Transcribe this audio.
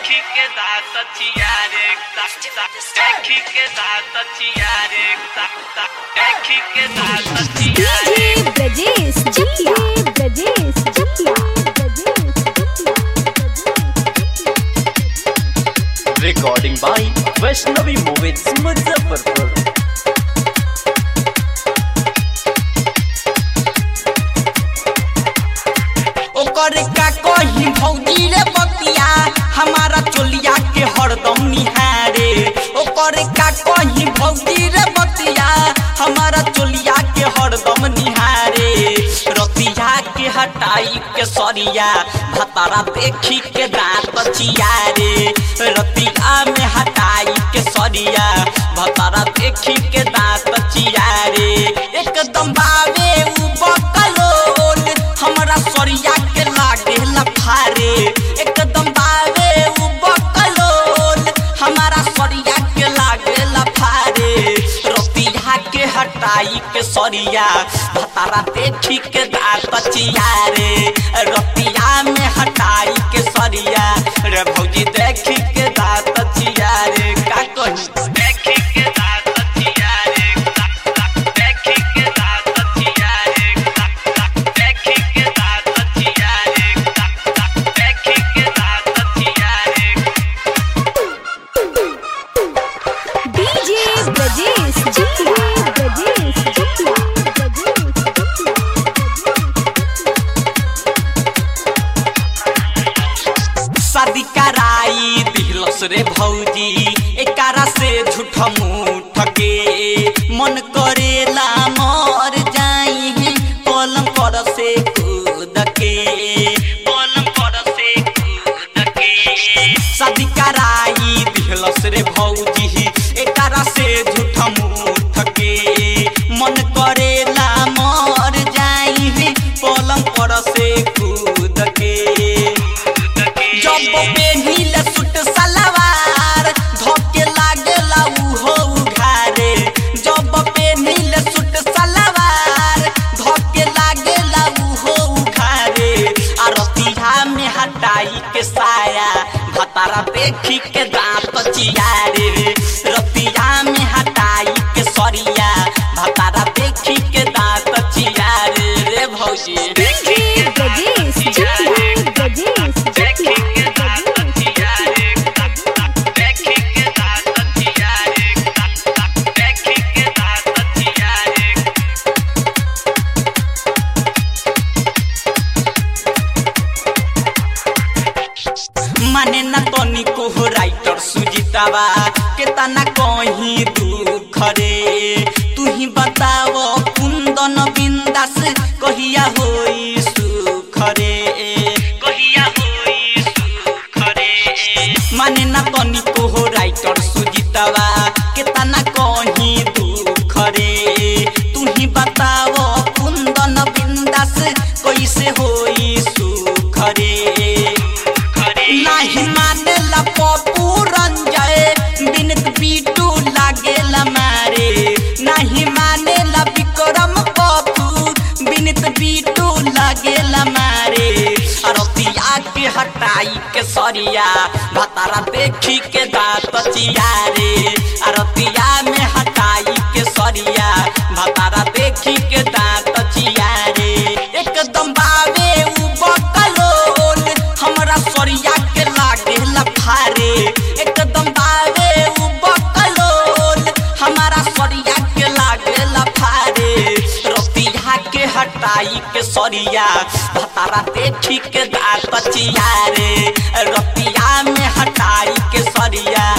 देखी के दात चियारे देखी के दात चियारे देखी के दात चियारे DJ Brajesh Chakia Brajesh Chakia recording by Vaishnavi Movies Muzaffarpur. ओकर का कही भौजी रे बतिया हमारा चोलिया के हरदम निहारे ओकर का कही भौजी रे बतिया हमारा चोलिया के हरदम निहारे रतिया के हटाई के सरिया भतारा देखी के दांत चियारे रतिया में हटाई के सरिया भतारा देखी के दांत चियारे एकदम बावे उ बकलोल हमरा सरिया के लागे लफारे एकदम बावे उ बकलोल हमारा सरिया के लागे लफारे रतिया के हटाई के सरिया भतारा देखी के दांत चियारे रतिया में हटाई के सरिया रे भौजी देखी के दांत चियारे का कही देखी के दात चियारे देखी के दात चियारे देखी के दात चियारे देखी के दात चियारे डीजे ब्रजेश चकिया ब्रजेश चकिया शादी कराई दिलस रे भौजी एकारा से झूठ मूठ के मन करेला मर जाई पलंग पर से कूद के पलंग पर से कूद के शादी कराई दिलस रे भौजी एकारा से झूठ मूठ के मन करेला मर जाई पलंग पर से कूद के जब पेनिल सूट सलवार धोके लागेला उहो उघारे जब पेनिल सूट सलवार धोके लागेला उहो उघारे आ रतिहा में हटाई के साया भतारा देखी के दांत चियारे रतिया में हटाई के सरिया भतारा देखी के दांत चियारे रे भौजी डीजे ब्रजेश चकिया ब्रजेश देखी चकिया के दात चियारे देखी के दात चियारे देखी के दात चियारे माने न तनी को राइटर सुजीतावा के तना कहीं दुख रे तू ही बताव कुंदन बिंदास कहिया होई सुख रे कहिया होई सुख रे माने न तनी को राइटर सुजीतावा के तना कहीं दुख रे तू ही बताव कुंदन बिंदास कैसे होई सुख रे नाही मानेला पप्पू रंजय बिनत बीटू लागेला मारे नाही मानेला विक्रम पप्पू बिनत बीटू लागेला मारे रतिया के हटाई के सरिया भतारा देखी के दांत चियारे रतिया में हटाई के सरिया भतारा देखी के दांत चियारे एकदम बावे उ बकलोल हमरा सरिया के लागे लफारे एकदम बावे उ बकलोल हमारा सरिया के लागे लफारे रतिया के हटाई के सरिया भतारा देखी के दांत चियारे रतिया में हटाई के सरिया